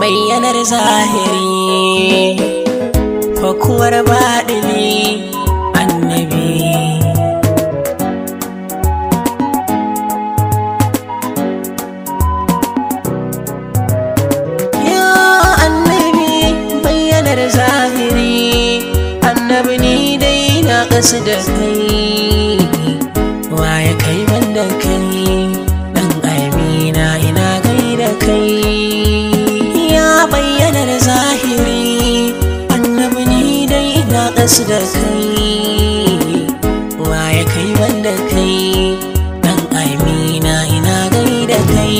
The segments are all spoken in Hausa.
bayyanar zahiri fakuwar baɗini annabi ya annabi bayyanar zahiri annabi ni dai na ƙasa da kai waye kai banda kai dan amina ina gaida kai ya bayyana da zahiri annabi ni dai ina ƙasa da kai waye kai banda kai dan amina ina gaida kai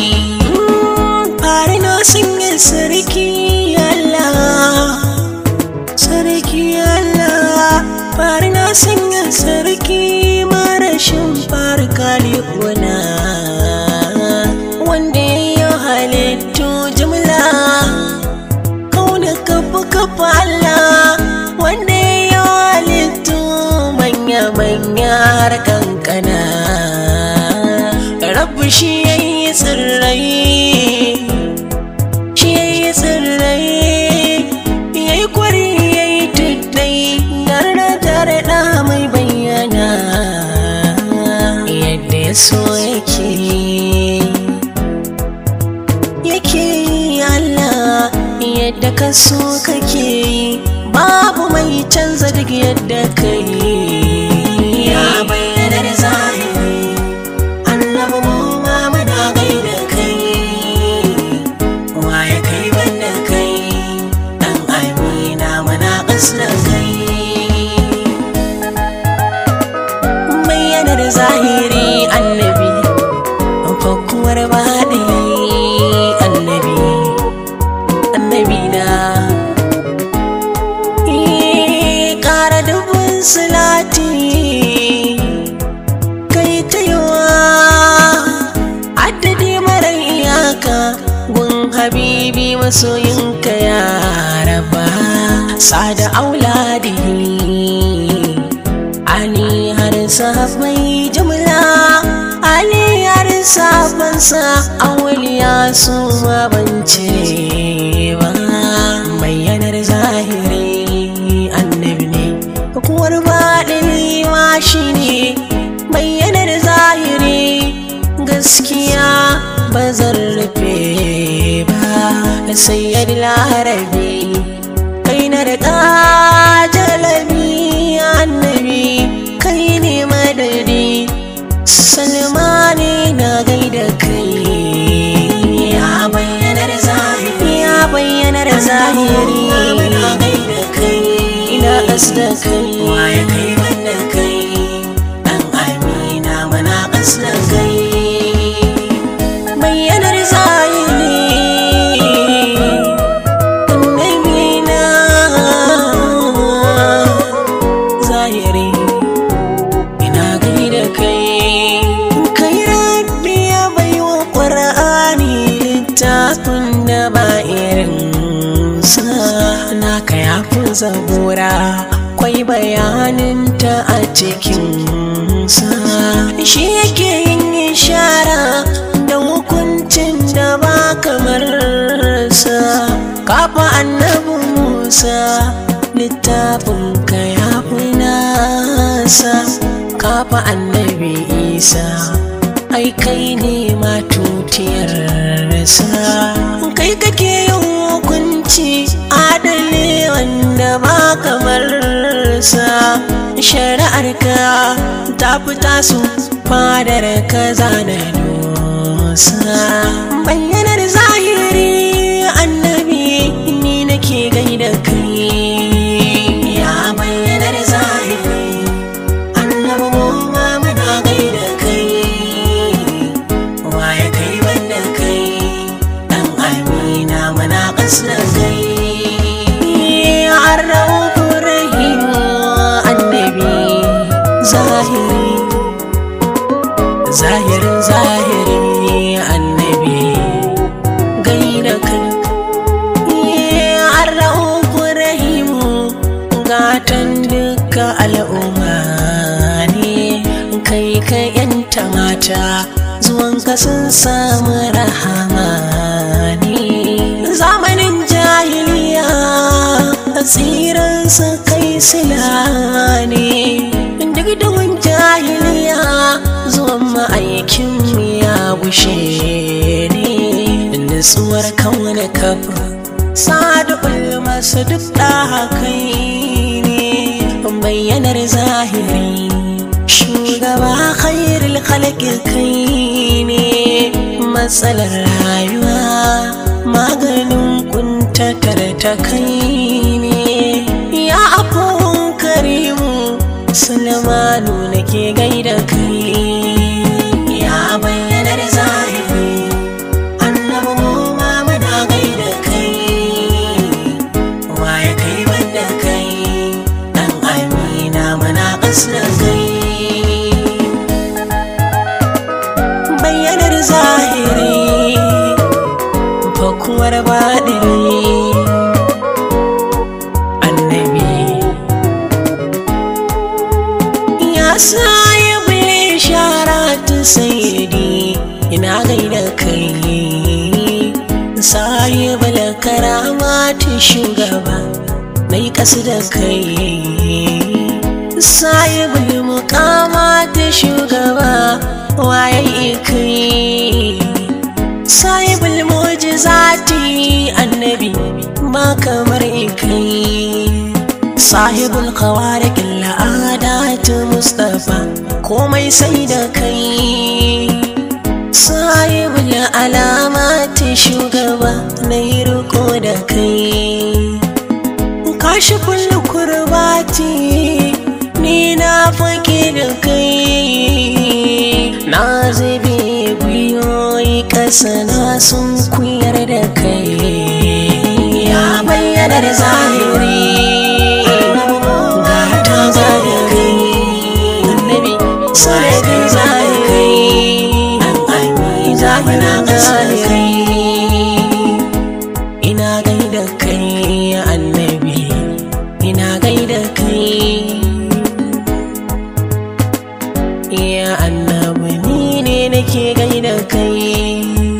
fari na sanya sarki Allah sarki Allah fari na sanya sarki marashin fari kalikuna wanda ya yi halittu jimla kauna kafa kafa Allah wanda ya yi halittu manya-manya har kankana rabu shi ya yi tsirrai shi ya yi tsirrai ya yi kwari ya yi tuddai da tare da mai bayyana yadda ya so yake yake yi Allah yadda ka so kake yi babu mai canza duk yadda ka yi ya bayyana da zahiri annabi mu ma muna gaida kai waye kai banda kai dan amina muna kasar kai bayyana da zahiri annabi fakuwar baɗi annabi annabi na Eh, ƙara dubun silati kai ta yawa addadi mara iyaka gun habibi masoyinka ya raba sada auladihi Ali har sahabbai jumla Ali har sahabansa awliya su ma ban cire ba bayyanar zahiri annabi ne kuwar baɗini ma shi ne bayyanar zahiri gaskiya ba zan rufe ba sayyar larabi kai na da ƙajalabi annabi kai ne madadi salmani na gaida kai ya bayyanar zahiri ya bayyanar zahiri na gaida kai ina ƙasda kai waye kai banda kai dan amina mana ƙasda kai bayyanar zahiri annabina zahiri ina gaida kai kai rabbi ya baiwa ƙwar'ani littafin da ba irin sa naka ya fi zabura kwai bayaninta a cikin sa shi yake yin ishara da hukuncin da ba kamar sa kafa annabi musa littafin ka ya fi nasa kafa annabi isa ai kai ne ma tutiyar sa kai kake yin hukunci adali wanda ba kamar sa shari'ar ka ta fita su fadar ka zana dosa bayyanar zahiri annabi ni nake gaida kai ya bayyanar zahiri annabi mu ma muna gaida kai waye kai banda kai dan amina muna kasar kai arrauku rahim annabi zahiri zahirin zahiri annabi gaida kai arrauku rahimu gatan duka al'umma ne kai ka yanta mata zuwan ka sun samu rahama ne su kai sila ne duk da wani jahiliya zuwan ma'aikin ya bushe ne nutsuwar kauna kafa sadukul masu duk da kai ne bayyanar zahiri shugaba khairul khalqi kai ne matsalar rayuwa maganin kuntatar ta kai ne ya afuwan karimu sulmanu nake gaida kai ya bayyanar zahiri annabi mu ma muna gaida kai waye kai banda kai dan amina muna kasar kai bayyanar zahiri fakuwar baɗiri annabi ya sa ya bule shara ta sayidi ina gaida kai sahibul karama ta shugaba mai kasu da kai sahibul mukama ta shugaba waye kai sahibul mujizati annabi ba kamar kai sahibul khawarik al'adat mustafa komai sai da kai sahibul alamat shugaba na yi riko da kai kashi kullu kurbati ni na fake da kai na zube gwiwoyi ƙasa na sun kuyar da kai ya bayyana da zahiri ga ta da kai annabi sai kai zahiri an ami zahira zahiri ina gaida kai annabi ina gaida kai ya annabi ni ne nake gaida kai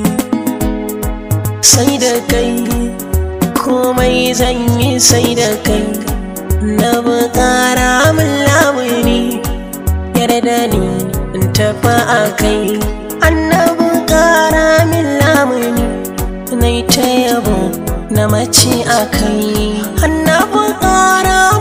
sai da kai komai zan yi sai da kai na bukara min lamuni yarda ni in tafa a kai annabi kara min lamuni na ta yabo na mace a kai annabi kara